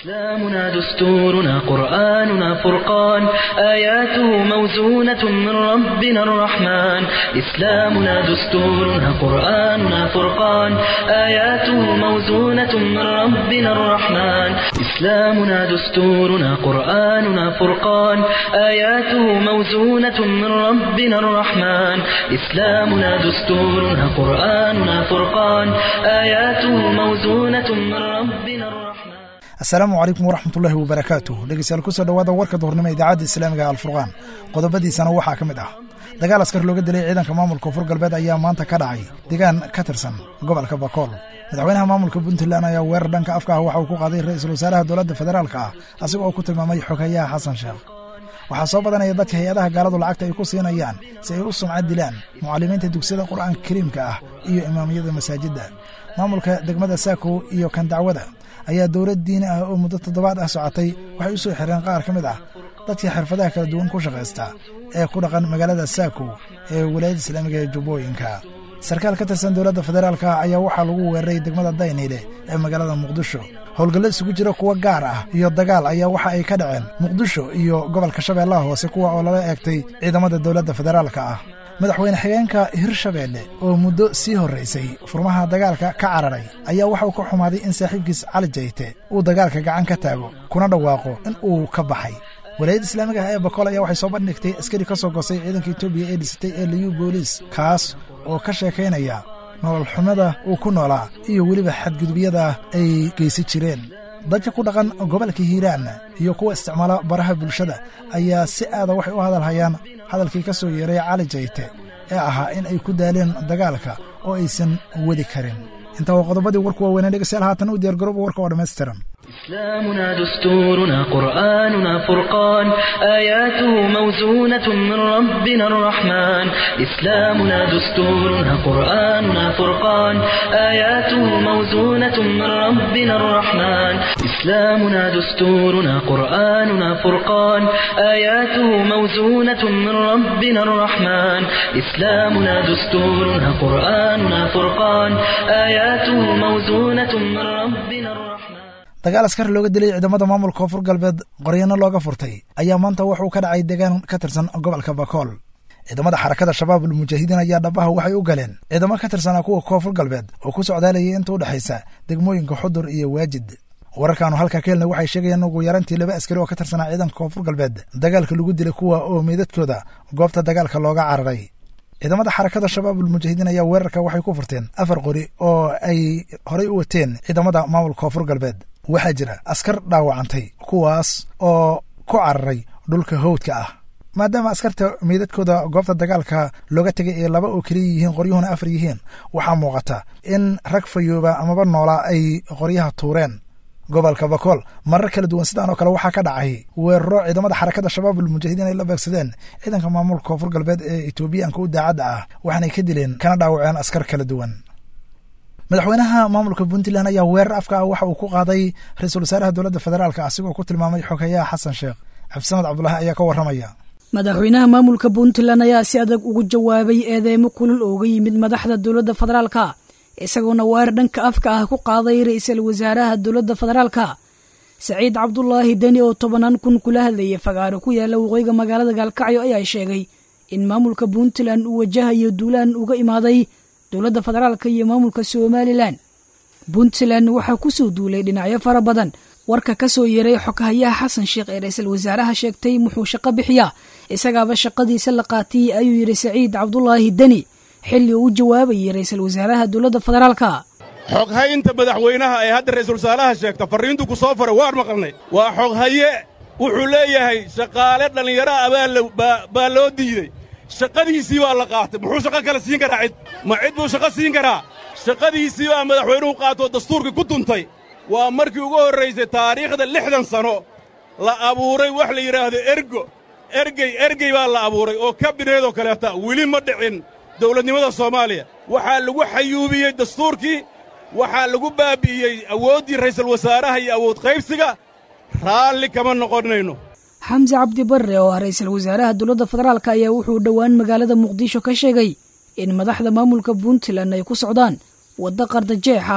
إسلامنا دستورنا قرآننا فرقان آياته موزونة من ربنا الرحمن إسلامنا دستورنا قرآننا فرقان آياته موزونة من ربنا الرحمن إسلامنا دستورنا قرآننا فرقان آياته موزونة من ربنا الرحمن إسلامنا دستورنا قرآننا فرقان آياته موزونة من ربنا الرحمن asalaamu calaykum waraxmatullaahi wabarakaatuh dhegeystayaal kusoo dhawaada warka duhurnimo idaacadda islaamiga alfurqaan qodobadiisana waxaa ka mid ah dagaal askar looga dilay ciidanka maamulka koonfur galbeed ayaa maanta ka dhacay deegaan ka tirsan gobolka bakool madaxweynaha maamulka puntland ayaa weerar dhanka afka ah waxa uu ku qaaday ra-iisul wasaaraha dowladda federaalka ah asiga oo ku tilmaamay xogeeyaha xasan sheekh waxaa soo badanaya dadka hay-adaha gaaladu lacagta ay ku siinayaan si ay u sumcad dilaan mucallimiinta dugsiyada qur'aanka kariimka ah iyo imaamiyada masaajidda maamulka degmada saako iyo kan dacwada ayaa dowlad diini ah oo muddo toddobaad ah socotay waxay u soo xireen qaar ka mid ah dadkii xirfadaha kala duwan ku shaqaysta ee ku dhaqan magaalada saako ee walaayadda islaamiga ee jubbooyinka sarkaal ka tirsan dowladda federaalka ayaa waxaa lagu weeraray degmada dayniile ee magaalada muqdisho howlgallo isugu jira kuwo gaar ah iyo dagaal ayaa waxa ay ka dhaceen muqdisho iyo gobolka shabeellaha hoose kuwa oo lala eegtay ciidamada dowladda federaalka ah madaxweyne xigeenka hirshabeelle oo muddo sii horraysay furmaha dagaalka ka cararay ayaa waxa uu ka xumaaday in saaxiibkiis cali jayte uu dagaalka gacan ka taago kuna dhawaaqo in uu ka baxay walaayadda islaamiga ah ee bakool ayaa waxay soo bandhigtay askari ka soo gosay ciidanka etoobiya ee dhisatay ee liyu booliis kaas oo ka sheekaynaya nolol xumada uu ku noolaa iyo weliba xadgudubyada ay geysan jireen dadka ku dhaqan gobolka hiiraan iyo kuwa isticmaala baraha bulshada ayaa si aada waxay u hadalhayaan hadalkii ka soo yeeray cali jayte ee ahaa in ay ku daaleen dagaalka oo aysan wadi karin intaa waa qodobadii warku waaweynee dhegeystayaal haatan u diyaargarooba warka oo dhammaystiran إسلامنا دستورنا قرآننا فرقان آياته موزونة من ربنا الرحمن إسلامنا دستورنا قرآننا فرقان آياته موزونة من ربنا الرحمن إسلامنا دستورنا قرآننا فرقان آياته موزونة من ربنا الرحمن إسلامنا دستورنا قرآننا فرقان آياته موزونة من ربنا الرحمن dagaal askar looga dilay ciidamada maamulka koonfur galbeed qoryano looga furtay ayaa maanta wuxuu ka dhacay deegaan ka tirsan gobolka bakool ciidamada xarakada shabaab almujaahidiin ayaa dhabaha waxay u galeen ciidamo ka tirsanaa kuwa koonfur galbeed oo ku socdaalayay inta u dhexaysa degmooyinka xudur iyo waajid wararkaanu halkaa ka helnay waxay sheegayaan ugu yarantii laba askari oo ka tirsanaa ciidanka koonfur galbeed dagaalka lagu dilay kuwa oo meydadkooda goobta dagaalka looga cararay ciidamada xarakada shabaab almujaahidiin ayaa weerarka waxay ku furteen afar qori oo ay horay u wateen ciidamada maamulka koonfur galbeed waxaa jira askar dhaawacantay kuwaas oo ku cararay dhulka howdka ah maadaama askarta meydadkooda goobta dagaalka looga tegay ee laba oo keliya yihiin qoryuhuna afar yihiin waxaa muuqata in rag fayooba amaba noolaa ay qoryaha tuureen gobolka bakool marar kala duwan sidaan oo kale waxaa ka dhacay weeraro ciidamada xarakada shabaab almujaahidiin ay la beegsadeen ciidanka maamulka koonfur galbeed ee etoobiyaanka u daacadda ah waxaanay ka dileen kana dhaawaceen askar kala duwan madaxweynaha maamulka puntland ayaa weerar afka ah waxa uu ku qaaday ra-iisul wasaaraha dowladda federaalka asigoo ku tilmaamay xogeeyaha xasan sheekh cabdisamed cabdulaahi ayaa ka warramaya madaxweynaha maamulka puntland ayaa si adag ugu jawaabay eedeymo kulul ooga yimid madaxda dowladda federaalka isagoona weerar dhanka afka ah ku qaaday ra-iisul wasaaraha dowladda federaalka saciid cabdulaahi deni oo tobanaan kun kula hadlayay fagaaro ku yaala waqooyiga magaalada gaalkacyo ayaa sheegay in maamulka puntland uu wajahayo duulaan uga imaaday dowladda federaalka iyo maamulka somalilan puntland waxaa kusoo duulay dhinacyo fara badan warka ka soo yeeray xogahayaha xasan sheekh ee ra-iisul wasaaraha sheegtay muxuu shaqo bixiyaa isagaaba shaqadiisa la qaatiyey ayuu yidhi saciid cabdulaahi deni xilli uu u jawaabayay ra-iisul wasaaraha dowladda federaalka xoghaynta madaxweynaha ee hadda ra'iisul wasaaraha sheegta farriintu ku soo faray waan maqalnay waa xoghaye wuxuu leeyahay shaqaale dhallinyaro ah baa loo diidey shaqadiisii baa la qaatay muxuu shaqo kale siin karaa cid ma cid buu shaqo siin karaa shaqadiisii baa madaxweynuhu qaatoo dastuurkii ku tuntay waa markii ugu horraysay taariikhda lixdan sanno la abuuray wax la yidhaahdo ergo ergey ergey baa la abuuray oo kabineedoo kaleeta weli ma dhicin dawladnimada soomaaliya waxaa lagu xayuubiyey dastuurkii waxaa lagu baabbi'iyey awooddii ra'iisul wasaaraha iyo awood qaybsiga raalli kama noqonnayno xamse cabdi barre oo ah ra-iisul wasaaraha dowladda federaalk ayaa wuxuu dhowaan magaalada muqdisho ka sheegay in madaxda maamulka puntland ay ku socdaan waddo qardajeex ah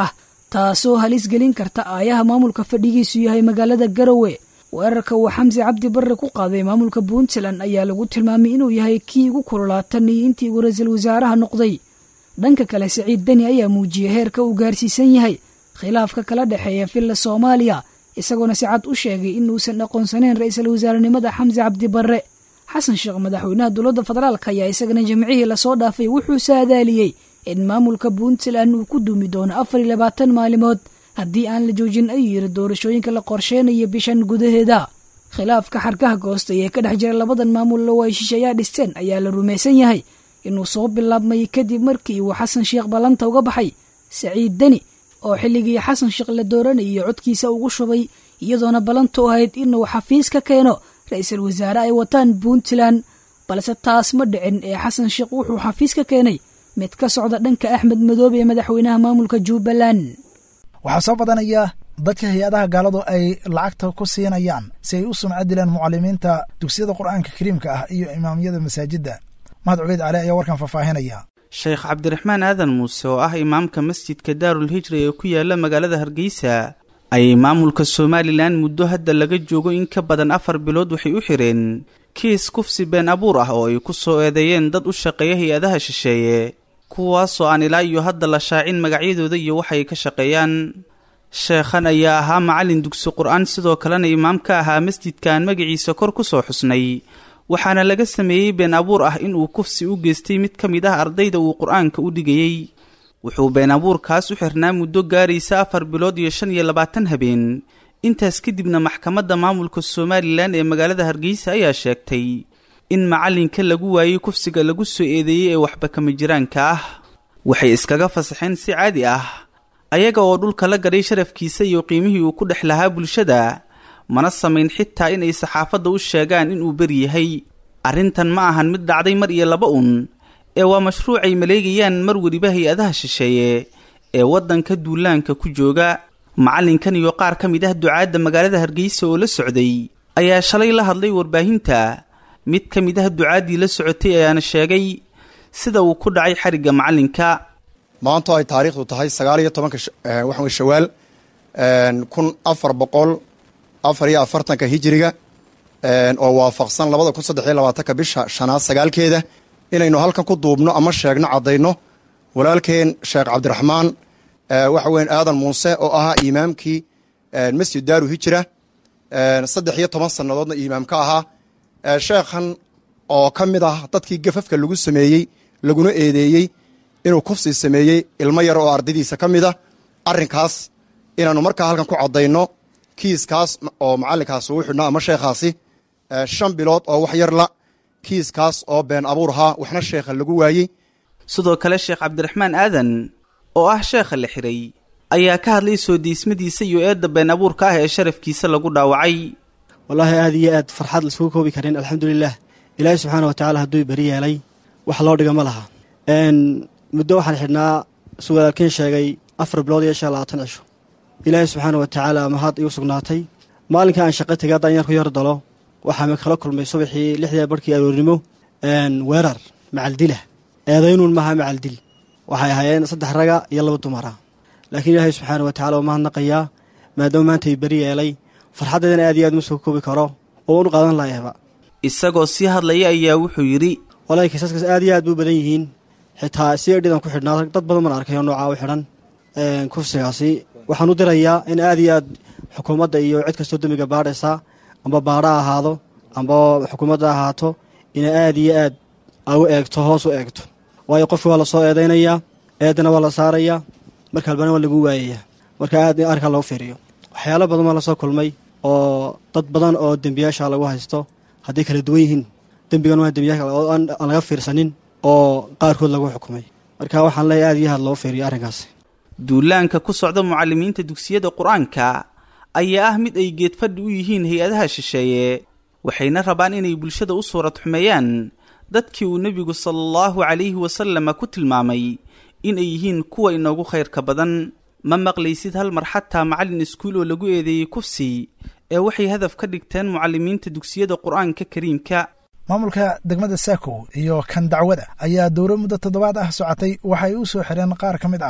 taasoo halis gelin karta aayaha maamulka fadhigiisu yahay magaalada garowe weerarka uu xamsi cabdi barre ku qaaday maamulka puntland ayaa lagu tilmaamay inuu yahay kii ugu kululaatan iyo intii uu ra-iisul wasaaraha noqday dhanka kale siciid deni ayaa muujiyey heerka uu gaarsiisan yahay khilaafka kala dhexeeya villa soomaaliya isagoona si cad u sheegay inuusan aqoonsanayn ra-iisul wasaarenimada xamsi cabdi barre xasan sheekh madaxweynaha dowladda federaalk ayaa isagana jimcihii lasoo dhaafay wuxuu saadaaliyey in maamulka puntland uu ku duumi doono afar iyo labaatan maalimood haddii aan la joojin ayuu yiri doorashooyinka la qorsheynayo bishan gudaheeda khilaafka xarkaha goostay ee ka dhex jira labadan maamul oo ay shisheeyaa dhisteen ayaa la rumaysan yahay inuu soo bilaabmay kadib markii uu xasan sheekh ballanta uga baxay saciid deni oo xilligii xasan sheekh la dooranayay codkiisa ugu shubay iyadoona ballantu ahayd inuu xafiis ka keeno ra-iisul wasaare ay wataan puntland balse taas ma dhicin ee xasan sheekh wuxuu xafiis ka keenay mid ka socda dhanka axmed madoobe ee madaxweynaha maamulka jubbaland waxaa soo badanaya dadka hay-adaha gaaladu ay lacagta ku siinayaan si ay u sumco dilaan mucalimiinta dugsiyada qur'aanka kariimka ah iyo imaamyada masaajidda mahad cubeyd cali ayaa warkan faahfaahinaya sheekh cabdiraxmaan aadan muuse oo ah imaamka masjidka daarul hijra ee ku yaala magaalada hargeysa ayay maamulka somalilan muddo hadda laga joogo in ka badan afar bilood waxay u xireen kiis kufsi been abuur ah oo ay ku soo eedeeyeen dad u shaqeeya hay-adaha shisheeye kuwaasoo aan ilaa iyo hadda la shaacin magacyadooda iyo waxay ka shaqeeyaan sheekhan ayaa ahaa macallin dugsi qur-aan sidoo kalena imaam ka ahaa masjidkan magaciisa kor ku soo xusnay waxaana laga sameeyey been abuur ah inuu kufsi u geystay mid ka mid ah ardayda uu qur-aanka u dhigayey wuxuu been abuurkaas u xirnaa muddo gaaraysa afar bilood iyo shan iyo labaatan habeen intaas kadibna maxkamadda maamulka somalilan ee magaalada hargeysa ayaa sheegtay in macallinka lagu waayey kufsiga lagu soo eedeeyey ee waxba kama jiraanka ah waxay iskaga fasaxeen si caadi ah ayaga oo dhulka la gadhay sharafkiisa iyo qiimihii uu ku dhex lahaa bulshada mana samayn xitaa inay saxaafadda u sheegaan inuu beri yahay arrintan ma ahan mid dhacday mar iyo laba un ee waa mashruucay maleegayaan mar weliba hay-adaha shisheeye ee waddanka duulaanka ku jooga macallinkan iyo qaar ka mid ah ducaadda magaalada hargeysa oo la socday ayaa shalay la hadlay warbaahinta mid ka mid ah ducaaddii la socotay ayaana sheegay sida uu ku dhacay xarigga macallinka maanto ay taariikhdu tahay sagaal iyo tobanka waxawy shawaal kun afar boqol afar iyo afartanka hijiriga oo waafaqsan labada kun saddex iyo labaatanka bisha shanaad sagaalkeeda inaynu halkan ku duubno ama sheegno caddayno walaalkeen sheekh cabdiraxmaan waxa weyan aadan muuse oo ahaa imaamkii masjid daaru hijra saddex iyo toban sannadoodna imaam ka ahaa sheekhan oo ka mid ah dadkii gafafka lagu sameeyey laguna eedeeyey inuu kufsi sameeyey ilmo yar oo ardaydiisa ka mid a arrinkaas inaannu markaa halkan ku caddayno kiiskaas oo macallinkaas uu xidhnaa ama sheekhaasi shan bilood oo wax yar la kiiskaas oo been abuur ahaa waxna sheekha lagu waayey sidoo kale sheekh cabdiraxmaan aadan oo ah sheekha la xiray ayaa ka hadlay soo diismadiisa iyo eedda been abuurka ah ee sharafkiisa lagu dhaawacay wallaahi aad iyo aad farxad laiskugu koobi karin alxamdulilah ilaahi subxaana watacaala hadduu beri yeelay wax loo dhiga ma laha muddo waxaan xidhnaa su walaalkiin sheegay afar bilood iyo shan labaatan cisho ilaahi subxaana wa tacaala mahad igu sugnaatay maalinka aan shaqo tegay haddaan yar ku yar dalo waxaa kala kulmay subaxii lixdii barhkii aroornimo weerar macaldila eedaynuun maaha macaldil waxay ahaayeen saddex raga iyo laba dumara laakiin ilaahay subxaana wa tacala waa mahadnaqayaa maadaama maanta ay beri yeelay farxaddeedana aad iyo aad ma soo koobi karo oo unu qaadan laayaba isagoo sii hadlaya ayaa wuxuu yidhi walahi kiisaskaas aad iyo aad buu badan yihiin xitaa si edhidan ku xidhnaa dad badan baan arkay oo noocaa u xidhan kufsigaasi waxaan u dirayaa in aad iyo aad xukuumadda iyo cid kastoo dembiga baadhaysa amba baadha ahaado amba xukuumadda ahaato ina aad iyo aad u eegto hoos u eegto waayo qofki waa lasoo eedaynayaa eedana waa la saarayaa marka albana waa lagu waayayaa marka aad in arrinkaa loo fiiriyo waxyaalo badan baa lasoo kulmay oo dad badan oo dembiyaasha lagu haysto hadday kala duwan yihiin dembigan waa dembiyaasha oo aan laga fiirsanin oo qaarkood lagu xukumay marka waxaan leeyahy aad iyo aad loo fiiriyo arrinkaasi duulaanka ku socda mucallimiinta dugsiyada qur-aanka ayaa ah mid ay geedfadhi u yihiin hay-adaha shisheeye waxayna rabaan inay bulshada u suurad xumeeyaan dadkii uu nebigu sala allahu calayhi wasalama ku tilmaamay inay yihiin kuwa inoogu khayrka badan ma maqlaysid hal mar xataa macallin iskuul oo lagu eedeeyey kufsi ee waxay hadaf ka dhigteen mucallimiinta dugsiyada qur-aanka kariimka maamulka degmada saako iyo kan dacwada ayaa dowro muddo toddobaad ah socotay waxay u soo xireen qaar ka mid ah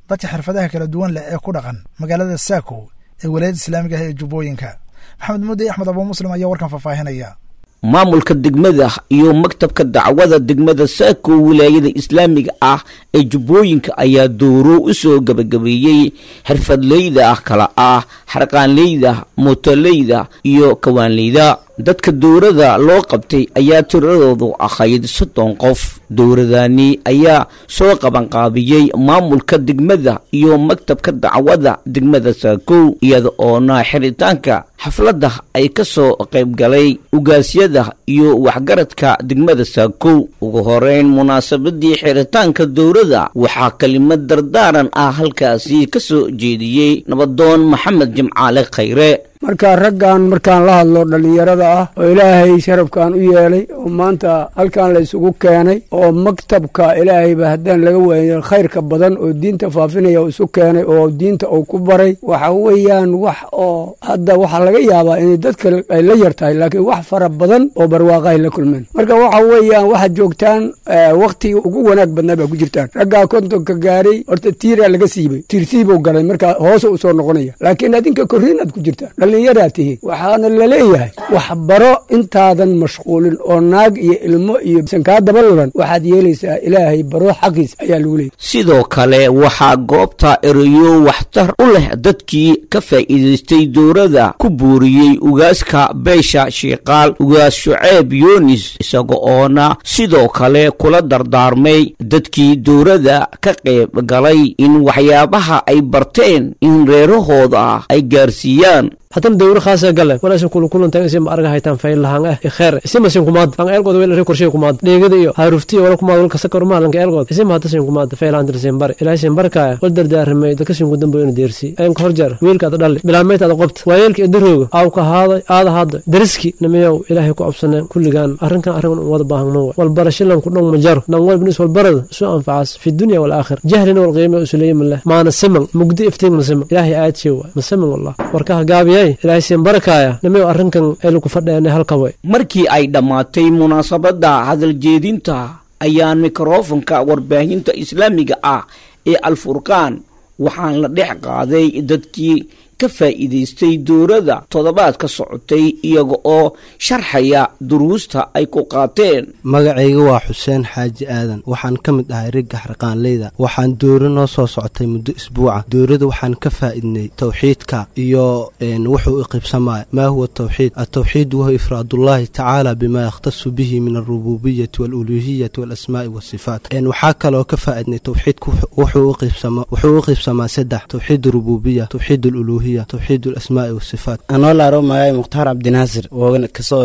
dadka xirfadaha kala duwan leh ee ku dhaqan magaalada saako ee walaayada islaamiga ah ee jubbooyinka maxamed muudey axmed abuu muslim ayaa warkan faahfaahinaya maamulka degmada iyo maktabka dacwada degmada saako wilaayada islaamiga ah ee jubbooyinka ayaa dooro u soo gebagabeeyey xirfadleyda kala ah xarqaanleyda mootoleyda iyo kawaanleyda dadka dowrada loo qabtay ayaa tiradoodu ahayd soddon qof dowradani ayaa soo qabanqaabiyey maamulka degmada iyo maktabka dacwada degmada saakow iyada oona xiritaanka xafladda ay ka soo qaybgalay ugaasyada iyo waxgaradka degmada saakow ugu horeyn munaasabadii xiritaanka dowrada waxaa kelimad dardaaran ah halkaasi ka soo jeediyey nabadoon maxamed jimcaale khayre marka raggan markaan la hadlo dhallinyarada ah oo ilaahay sharafkan u yeelay oo maanta halkan la isugu keenay oo maktabka ilaahayba haddaan laga waayo khayrka badan oo diinta faafinaya isu keenay oo diinta uu ku baray waxa weeyaan wax oo hadda waxaa laga yaabaa inay dadka ay la yar tahay laakiin wax fara badan oo barwaaqa ay la kulmeen marka waxa weeyaan waxaad joogtaan waktigii ugu wanaag badnaa baa ku jirtaan raggaa kontonka gaaray horta tiiraa laga siibay tiirsiibuu galay marka hoose u soo noqonaya laakiin adinka korriinaad ku jirtaan dhallinyaraa tihiin waxaana laleeyahay waxbaro intaadan mashquulin oo naag iyo ilmo iyo sankaa daba lulan waxaad yeelaysaa ilaahay baro xaqiis ayaa lagu leeyay sidoo kale waxaa goobta ereyo waxtar u leh dadkii ka faa'iidaystay dowrada ku buuriyey ugaaska beesha shiiqaal ugaas shuceeb yunis isaga oona sidoo kale kula dardaarmay dadkii dowrada ka qayb galay in waxyaabaha ay barteen in reerahooda ay gaarsiiyaan haddana dawro khaasa gale walaasha kulukulantan isima arga haytaan faylahan eh ikheer isima sin kumaad lang eelgood wel ri korshay kumaad dheegada iyo haaruftiya wala kumaad walka sakar ma lanka eelgood isima hadda sin kumaad faylahan dir sin bar ilaahay sin barkaya wal dardaaramay dadka sin gudambo ina deersi ayam ka horjar wiilkaada dhali bilaamaytaada qobta waayeelka idarooga aw ka haaday aada haada dariski namayow ilaahay ku absaneen kulligaan arrinkan arrin wada baahan ma wal barashilan ku dhong majaro nan wal binis wal barada isu anfacas fi dunya wal aakhir jahlina wal qiima usuleeyay mallah maana siman mugdi iftiin ma siman ilaahay aad shay waa ma siman wallah warkaha gaabiya ilaahay siin barakaya namayow arrinkan aynu ku fadheena halkawe markii ay dhammaatay munaasabadda hadaljeedinta ayaa mikrofonka warbaahinta islaamiga ah ee alfurqaan waxaan la dhex qaaday dadkii ka faa'iidaystay dowrada toddobaad ka socotay iyaga oo sharxaya duruusta ay ku qaateen magacayga waa xuseen xaaji aadan waxaan ka mid ahay rigga xarqaanleyda waxaan dowro noo soo socotay muddo isbuuca dowrada waxaan ka faa'iidnay towxiidka iyo wuxuu iqibsamaya maa huwa tawxiid atawxiid wahuwa ifraadullaahi tacaala bimaa yakhtasu bihi min alrububiyati waaluluuhiyati waalasmaa'i waasifaat waxaa kaloo ka faa'iidnay towxiidka wuxuu u qibsamaa saddex towxiid rububiya towxiid aluluuhiya towxiid alasmaa'i wasifaat anoo laaro magay mukhtaar cabdinaasir oo kasoo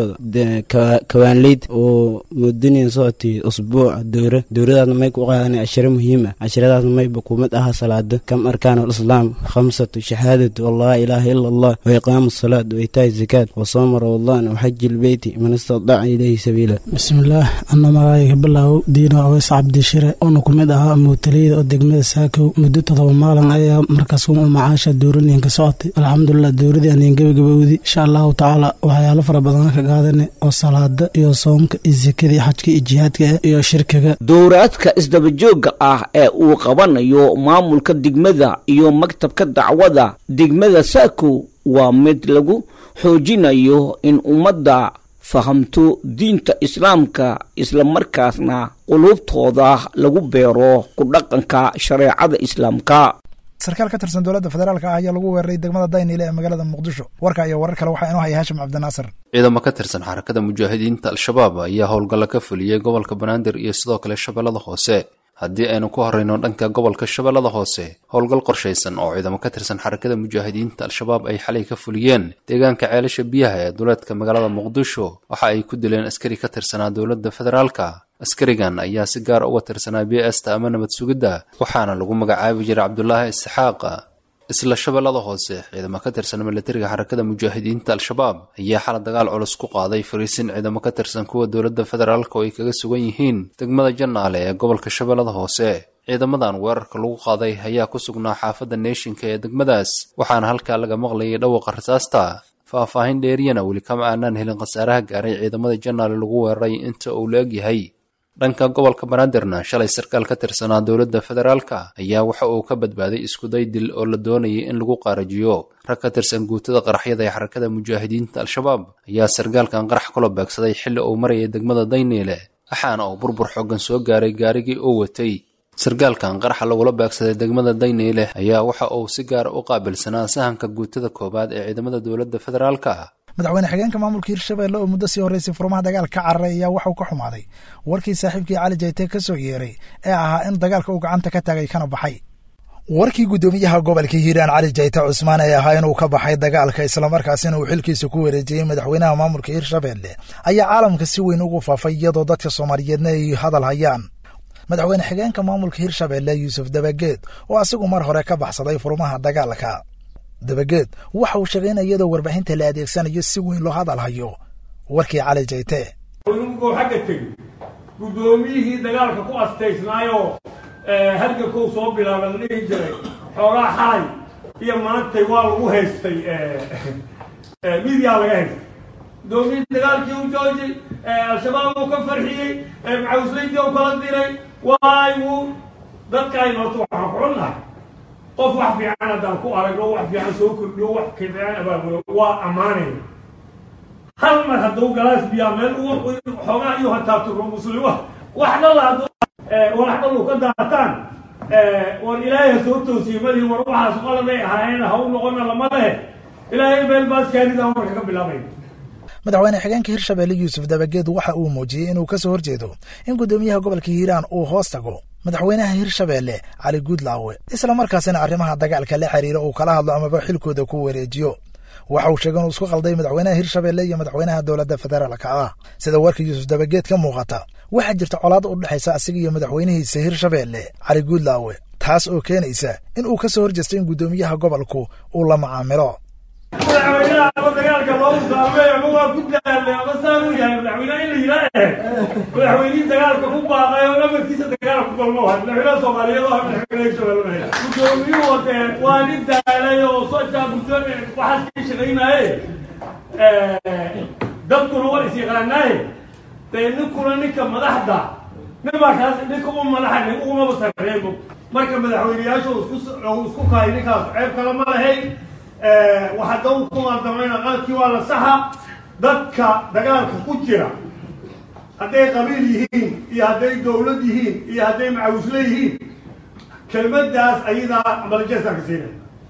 kawaanleyd oo mudaniin socotay usbuuc dowra dowradaasna may ku qaadanay cashiro muhiim ah cashiradaasna may bakuumad aha salaada kam arkaan alislaam khamsatu shahaadatu allah ilaaha ila allah wa iqaamu salaad wa itaa'i zakaat wa sooma ramadaan wa xaji lbeyti man istadaca ilayhi sabiila bismillaah ana magacayga bilaaw diino aweys cabdishire oona ku mid ahaa muutaleyda oo degmada saakow muddo todoba maalin ayaa markaas u macaasha dowraniinka socotay alxamdulilah dowradii aniin gebagabowdi insha allahu tacaala waxyaalo fara badana ka qaadane oo salaada iyo soomka iyo sekada iyo xajka iyo jihaadka iyo shirkiga dowraadka isdabajoogga ah ee uu qabanayo maamulka degmada iyo maktabka dacwada degmada saakow waa mid lagu xoojinayo in ummadda fahamto diinta islaamka islamarkaasna quluubtooda lagu beero ku dhaqanka shareecada islaamka sarkaal ka tirsan dowladda federaalka ah ayaa lagu weeraray degmada daynile ee magaalada muqdisho warka iyo warar kale waxaa inoo haya haashim cabdinaasir ciidamo ka tirsan xarakada mujaahidiinta al-shabaab ayaa howlgalla ka fuliyey gobolka banaadir iyo sidoo kale shabeellada hoose haddii aynu ku horrayno dhanka gobolka shabeellada hoose howlgal qorshaysan oo ciidamo ka tirsan xarakada mujaahidiinta al-shabaab ay xalay ka fuliyeen deegaanka ceelasha biyaha ee duleedka magaalada muqdisho waxa ay ku dileen askari ka tirsanaa dowladda federaalka askarigan ayaa si gaar uga tirsanaa b esta ama nabad sugidda waxaana lagu magacaabi jiray cabdulaahi isxaaqa isla shabeellada hoose ciidamo ka tirsan milatariga xarakada mujaahidiinta al-shabaab ayaa xala dagaal culus ku qaaday fariisin ciidamo ka tirsan kuwa dowladda federaalk oo ay kaga sugan yihiin degmada jannaale ee gobolka shabeellada hoose ciidamadan weerarka lagu qaaday ayaa ku sugnaa xaafadda neeshinka ee degmadaas waxaana halkaa laga maqlayay dhawaqa rasaasta faahfaahin dheeriyana weli kama aanaan helin khasaaraha gaaray ciidamada jannaale lagu weeraray inta uu la egyahay dhanka gobolka banaadirna shalay sarkaal ka tirsanaa dowladda federaalka ayaa waxa uu ka badbaaday iskuday dil oo la doonayay in lagu qaarajiyo rag ka tirsan guutada qaraxyada ee xarakada mujaahidiinta al-shabaab ayaa sarkaalkan qarax kula beegsaday xilli uu marayay degmada dayniile waxaana uu burbur xooggan soo gaaray gaarigii uu watay sarkaalkan qaraxa lagula beegsaday degmada dayniile ayaa waxa uu si gaara u qaabilsanaa sahanka guutada koowaad ee ciidamada dowladda federaalka madaxweyne xigeenka maamulka hirshabelle oo muddo sii horreysay furmaha dagaal ka cararay ayaa waxauu ka xumaaday warkii saaxiibkii cali jayte ka soo yeeray ee ahaa in dagaalka uu gacanta ka taagay kana baxay warkii guddoomiyaha gobolka hiiraan cali jayte cusmaan ee ahaa inuu ka baxay dagaalka islamarkaasina uu xilkiisa ku wareejiyey madaxweynaha maamulka hirshabelle ayaa caalamka si weyn ugu faafay iyadoo dadka soomaaliyeedna ay hadal hayaan madaxweyne xigeenka maamulka hirshabelle yuusuf dabageed oo asigu mar hore ka baxsaday furmaha dagaalka dabageed waxa uu sheegay in iyadoo warbaahinta la adeegsanayo si weyn loo hadal hayo warkii cali jayte ninkuu xagga tegi guddoomiyihii dagaalka ku astaysnaayoo hargankuu soo bilaaba la dhihi jiray xoogaa xalay iyo maantay waa lagu haystay midiyaa laga haystay guddoomiyihii dagaalkii u joojay al-shabaab uu ka farxiyey macawslaydii u kala diray waayu dadka aynu horta waxaan ku cunnahay qof wax fiican haddaan ku aragno wax fiican soo kordhiyo wax fiican abaabulo waa ammaanayna hal mar hadduu galaas biyaa meel xoogaa iyo hataabturo muslima wax dhalla hadduu walax dhallu ka daataan war ilaahay ha soo toosiye madii war waxaas qaladay ahaayeen ha u noqona lama lehe ilaahay meel baaskaanidaan marka ka bilaabayna madaxweyne xigeenka hirshabelle yuusuf dabageed waxa uu muujiyey inuu ka soo horjeedo in guddoomiyaha gobolka hiiraan uu hoos tago madaxweynaha hirshabelle cali guudlaawe isla markaasina arrimaha dagaalka la xiriira uu kala hadlo amaba xilkooda ku wareejiyo waxa uu sheegay inuu isku qalday madaxweynaha hirshabelle iyo madaxweynaha dowladda federaalka ah sida warka yuusuf dabageed ka muuqata waxaa jirta colaad u dhexaysa asiga iyo madaxweynihiisa hirshabelle cali guudlaawe taas oo keenaysa in uu ka soo horjeesto in guddoomiyaha gobolku uu la macaamilo madaxweynaha ama dagaalka loo saamey ama waa ku daalay ama saan u yahay madaxweynaha in la yidhaa madaxweynihii dagaalka ku baaqay oo namarkiisa dagaalka ku galmo wahay madaxweynaha soomaaliyeed oo madaxweynaha hirshabelle guddoomiyuhu de waa nin daalay oo sojaa guddoon waxaas ka shaqaynaaye dadkuna waa is yaqaanaaye dee ninkuna ninka madaxda ninbaa kaas ninka u madaxa nin ugumaba sarreebo marka madaxweyneyaashu isku isku kahay ninkaas ceeb kale ma lahayn waxadaw ku maadamayna qaadkii waa la saxa dadka dagaalka ku jira hadday qabiil yihiin iyo hadday dowlad yihiin iyo hadday macawisle yihiin kelmaddaas ayadaa ambalajeesaan ka siinaya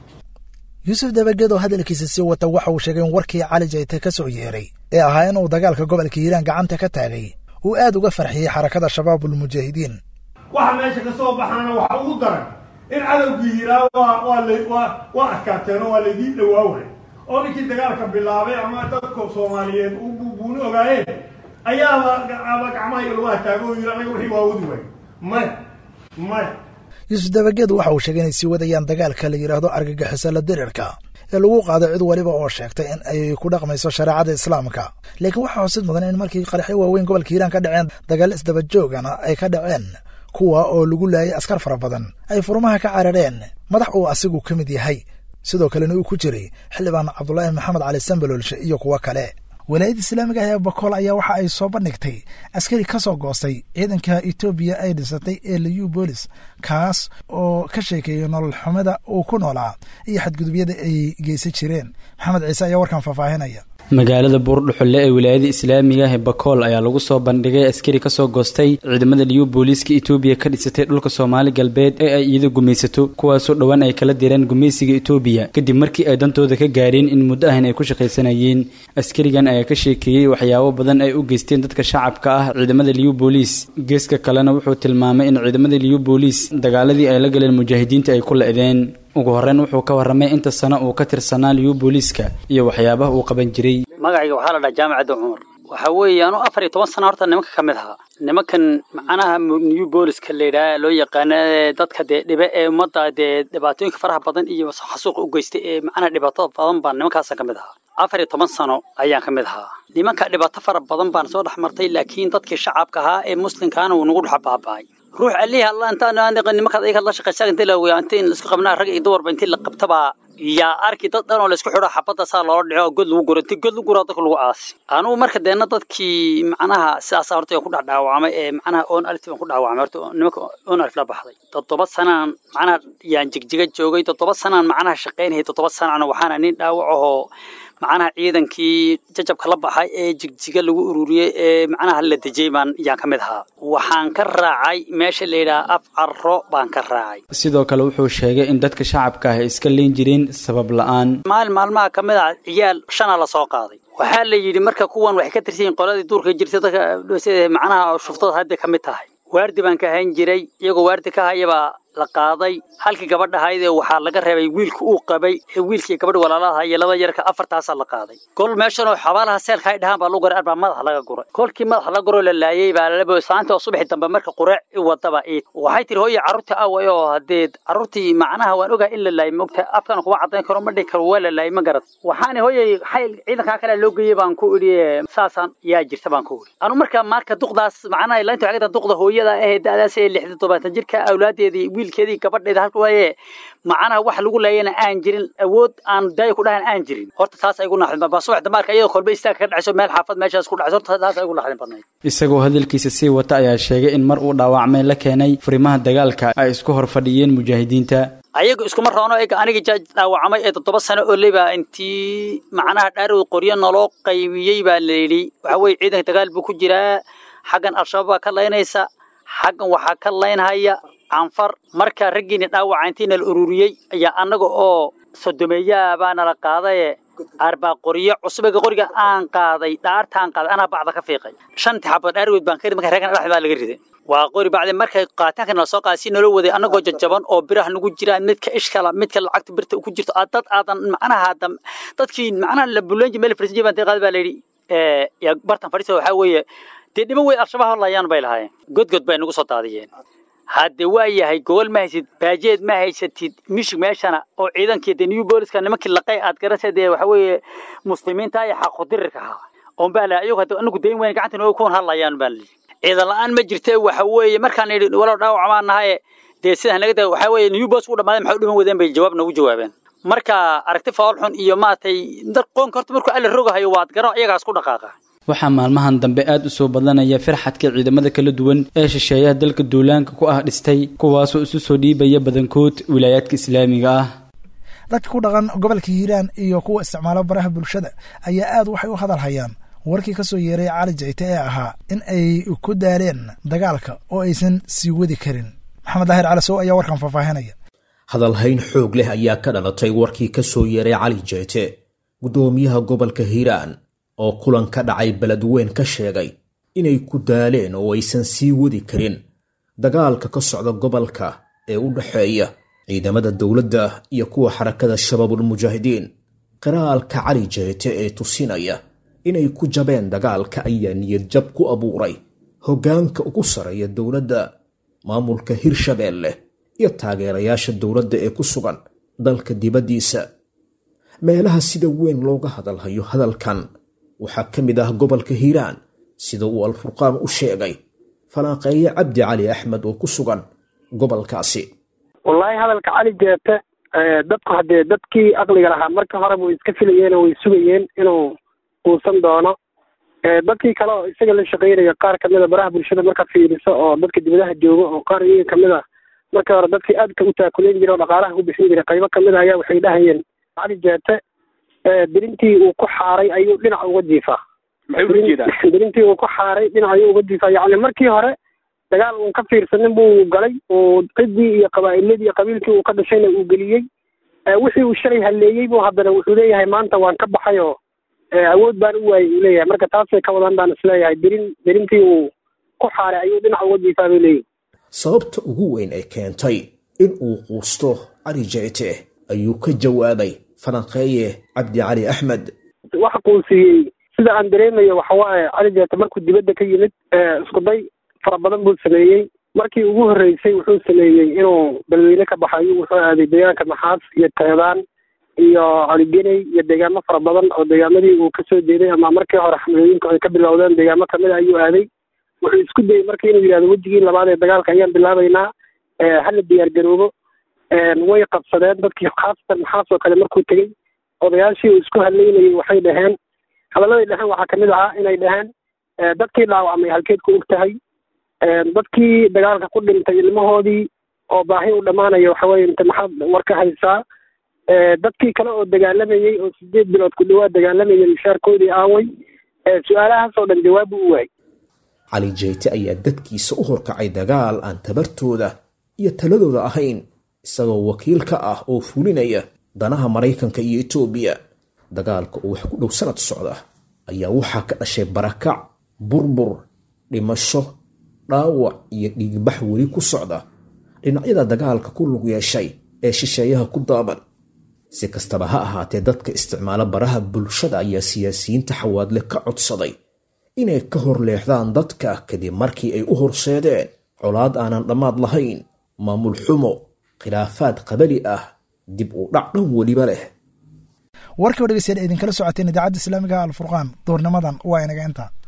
yuusuf dabageed oo hadalkiisa sii wata waxa uu sheegay in warkii cali jayte ka soo yeeray ee ahaa inuu dagaalka gobolka hiiraan gacanta ka taagay uu aad uga farxiyey xarakada shabaabulmujaahidiin waxa meesha ka soo baxaana waxa ugu daran in cadowgii yiraa waa waa la waa waa adkaateen oo waa laydiin dhawaaway oo ninkii dagaalka bilaabay ama dadka soomaaliyeed u buuni ogaayeen ayaaba aba gacmaha iyo lagu hataago oo yiri anaga wixii waa wadi waay maya maya yuusuf dabageed waxa uu sheegay inay sii wadayaan dagaalka la yidhaahdo argagixiso la dirirka ee lagu qaado cid waliba oo sheegtay in ay ku dhaqmayso shareecada islaamka laakiin waxaa xusid mudan in markii qaraxyo waaweyn gobolka hiiraan ka dhaceen dagaal isdabajoogana ay ka dhaceen kuwa oo lagu laayay askar fara badan ay furmaha ka carareen madax uu asigu ka mid yahay sidoo kalena uu ku jiray xildhibaan cabdulaahi maxamed cali sambalolshe iyo kuwo kale walaayadda islaamiga ah ee bakool ayaa waxa ay soo bandhigtay askari ka soo goostay ciidanka etoobiya ay dhisatay ee liu bolis kaas oo ka sheekeeyey nolol xumada uu ku noolaa iyo xadgudubyada ay geysan jireen maxamed ciise ayaa warkan faahfaahinaya magaalada buurdhuxulle ee wilaayada islaamiga ah ee bakool ayaa lagu soo bandhigay askari ka soo goostay ciidamada liyu booliiska etoobiya ka dhisatay dhulka soomaali galbeed ee ay iyada gumaysato kuwaasoo dhowaan ay kala direen gumaysiga etoobiya kadib markii ay dantooda ka gaareen in muddo ahan ay ku shaqaysanayeen askarigan ayaa ka sheekeeyey waxyaabo badan ay u geysteen dadka shacabka ah ciidamada liyu booliis geeska kalena wuxuu tilmaamay in ciidamada liyu booliis dagaaladii ay la galeen mujaahidiinta ay ku la-deen ugu horreyn wuxuu ka warramay inta sano uu ka tirsanaa liyu booliiska iyo waxyaabaha uu qaban jiray magacayga waxaa la dhaha jaamacadda cumar waxaa weeye anuu afar iyo toban sano horta nimanka ka mid ahaa nimankan macnaha new booliska la yidhaha loo yaqaana dadka dee dhibe ee ummadda dee dhibaatooyinka faraha badan iyo xasuuqa u geystay ee macnaha dhibaatada badan baan nimankaasa ka mid ahaa afar iyo toban sano ayaan ka mid ahaa nimanka dhibaato fara badan baan soo dhex martay laakiin dadkii shacabka ahaa ee muslimkaana wuu nagu dhex baaba'ay ruux alihi alla intaan nimankaad ayaga la shaqaysaa intii la weyaa intii isku qabnaa rag iyo dumarba intii la qabtabaa yaa arki dad dhan oo laysku xidho xabadda saa loola dhico oo god lagu guro inti god lagu guro dadka lagu aasi anugu marka deena dadkii macnaha sidaasa horta ku dhex dhaawacmay ee macnaha on alif baan ku dhaawacmay horta nimanka on alif la baxday toddoba sanaan macnaha yaan jigjiga joogay toddoba sanaan macnaha shaqaynayay toddoba sanacna waxaana nin dhaawac ahoo macnaha ciidankii jajabka la baxay ee jigjiga lagu ururiyey ee macnaha la dejiyey baan yaan ka mid ahaa waxaan ka raacay meesha la yidhaha af carro baan ka raacay sidoo kale wuxuu sheegay in dadka shacabka ah ay iska leen jireen sabab la'aan maalin maalmaha ka mid ah ciyaal shana la soo qaaday waxaa la yidhi marka kuwan waxay ka tirsan yihiin qoladii duurka jirtay dadka macnaha shuftada hadda ka mid tahay waardi baan ka hayn jiray iyagoo waardi ka hayabaa la qaaday halkii gabadha ahaydee waxaa laga reebay wiilka uu qabay ee wiilkii gabadha walaalaha iyo laba yarka afartaasaa la qaaday kol meeshanoo xabaalaha seelka ay dhahaan baa lagu garay arbaa madax laga guray kolkii madax la guroo la laayey baa lalabo saanta oo subaxi dambe marka qureec i wadaba iid waxay tiri hooye carruurtii away oo haddee carruurtii macnaha waan ogaa in la laayay mogta afkana kuma caddayn karo ma dhihi karo waa la laayay ma garad waxaana hooyey xayl ciidankaa kale loo geeyey baan ku idhi saasaan yaa jirta baan ku idhi anu marka marka duqdaas macnaha laynta waxay duqda hooyada ahee da'daas ee lixda tobantan jirka awlaadeedii wiilkeedii gabadheeda halka waaye macnaha wax lagu laayana aan jirin awood aan daayo ku dhahan aan jirin horta taas ay igu naxdin baa subax damaarka iyadoo kolba istaag ka dhacayso meel xaafad meeshaas ku dhacayso horta taas ay igu naxdin badnayd isagoo hadalkiisa sii wata ayaa sheegay in mar uu dhaawacmay la keenay furimaha dagaalka ay isku hor fadhiyeen mujaahidiinta ayagu iskuma roono ega aniga dhaawacmay ee toddoba sano oo leba intii macnaha dhaarowd qoryo naloo qaybiyey baa la yidhi waxa weye ciidanka dagaal buu ku jiraa xaggan al-shabaab baa ka laynaysa xaggan waxaa ka laynhaya canfar markaa raggiina dhaawaca intiina la ururiyey ayaa annaga oo sodomeeyaa baa nala qaadaye arbaa qoryo cusubega qoriga aan qaaday dhaartaan qaaday anaa bacda ka fiiqay shantii xabad dhaargood baan ka marka reegana dhaxda baa laga riday waa qori bacdi markay qaataanka nala soo qaaday si nala waday annagoo jajaban oo biraha nagu jiraan midka ishkala midka lacagta birta ku jirto dad aadan macnaha dadkii macnaha la bulenji meel farsijiy baan qaad baa layidhi bartan fadhiisa waxaa weeye dee dhiman wey al-shabaab layaan bay lahaayeen godgod bay nagu soo daadiyeen hadde waa yahay gogol ma haysid baajeed ma haysatid mishig meeshana oo ciidankii de new booliska nimankii laqay aad garasay dee waxa weeye muslimiinta iyo xaqodirirka ahaa oon baa la ayagu hadda anagu dayn weyn gacanta nooga kuwan hadlayaan baa lihi ciidan la-aan ma jirte waxa weeye markaan yidhi walow dhaawac maan nahaye dee sidaan naga da waxa weeye new bolis u dhamaaday maxay u dhiman wadeen bay jawaab noogu jawaabeen marka aragti faal xun iyo maaragtay dad qoonka horta markuu alla rogahayo waad garo iyagaas ku dhaqaaqa waxaa maalmahan dambe aad u soo badanaya firxadka ciidamada kala duwan ee shisheeyaha dalka duulaanka ku ah dhistay kuwaasoo isu soo dhiibaya badankood wilaayaadka islaamiga ah dadka ku dhaqan gobolka hiiraan iyo kuwa isticmaalo baraha bulshada ayaa aad waxay u hadal hayaan warkii ka soo yeeray cali jayte ee ahaa in ay ku daaleen dagaalka oo aysan sii wadi karin maxamed daahir calasow ayaa warkan faahfaahinaya hadalhayn xoog leh ayaa ka dhalatay warkii ka soo yeeray cali jayte guddoomiyaha gobolka hiiraan oo kulan ka dhacay beledweyn ka sheegay inay ku daaleen oo aysan sii wadi karin dagaalka ka socda gobolka ee u dhexeeya ciidamada dowladda iyo kuwa xarakada shabaabulmujaahidiin qiraalka cali jeete ee tusinaya inay ku jabeen dagaalka ayaa niyad jab ku abuuray hoggaanka ugu sarreeya dowladda maamulka hirshabeelle iyo taageerayaasha dowladda ee ku sugan dalka dibaddiisa meelaha sida weyn looga hadalhayo hadalkan waxaa ka mid ah gobolka hiiraan sida uu alfurqaan u sheegay falaaqeeye cabdi cali axmed oo ku sugan gobolkaasi wallaahi hadalka cali jeete dadku haddee dadkii aqliga lahaa marka horeba way iska filayeen oo way sugayeen inuu uusan doono dadkii kale oo isaga la shaqeynaya qaar kamida baraha bulshada marka fiiriso oo dadka dibadaha jooga oo qaar iyaga kamid a markii hore dadkii aadka u taakuleen jira oo dhaqaalaha ku bixin jiray qaybo kamid a ayaa waxay dhahayeen cali jeete dirintii uu ku xaaray ayuu dhinac uga jiifaa dirintii uu ku xaaray dhinac ayuu uga jiifaa yacni markii hore dagaal uun ka fiirsanin buu galay oo ciddii iyo qabaa'iladii iyo qabiilkii uu ka dhashayna uu geliyey wixii uu shalay halleeyey buu haddana wuxuu leeyahay maanta waan ka baxay oo awood baan u waayey uu leeyahay marka taasay ka wadan baan isleeyahay dirin dirintii uu ku xaaray ayuu dhinac uga jiifaa bay leeyihi sababta ugu weyn ee keentay in uu quusto cali jeete ayuu ka jawaabay falanqeeye cabdi cali axmed waxa quusiyey sida aan dareemayo waxawaaye cali jeete markuu dibadda ka yimid iskuday fara badan buu sameeyey markii ugu horreysay wuxuu sameeyey inuu balweyne ka baxayo wuxuu aaday deegaanka maxaas iyo teedaan iyo caligeney iyo deegaamo fara badan oo deegaamadii uu kasoo jeeday ama markii hore xamlooyinku ay ka bilowdeen deegaamo kamid a ayuu aaday wuxuu isku dayey marka inuu yidhahdo wejigii labaad ee dagaalka ayaan bilaabaynaa hala diyaar garoobo way qabsadeen dadkii khaasatan maxaasoo kale markuu tegey odayaashii uu isku hadlaynayay waxay dhaheen hadalladay dhaheen waxaa kamid ahaa inay dhaheen dadkii dhaawacmay halkeed ku og tahay dadkii dagaalka ku dhintay ilmahoodii oo baahi u dhammaanaya waxaweye inta maxaad war ka haysaa dadkii kale oo dagaalamayey oo sideed bilood ku dhawaad dagaalamayay mushaarkoodii aaway su-aalahaasoo dhan jawaabu u waayay cali jeyte ayaa dadkiisa u horkacay dagaal aan tabartooda iyo taladooda ahayn isagoo wakiil ka ah oo fulinaya danaha maraykanka iyo etoobiya dagaalka oo wax ku dhow sanad socda ayaa waxaa ka dhashay barakac burbur dhimasho dhaawac iyo dhiigbax weli ku socda dhinacyada dagaalka ku lug yeeshay ee shisheeyaha ku daaban si kastaba ha ahaatee dadka isticmaala baraha bulshada ayaa siyaasiyiinta xawaadle ka codsaday inay ka hor leexdaan dadka kadib markii ay u horseedeen colaad aanan dhammaad lahayn maamul xumo khilaafaad qabali ah dib u dhac dhan weliba leh warkii o dhegeystayaal idinkala socoteen idaacadda islaamiga alfurqaan duurnimadan waa inaga intaa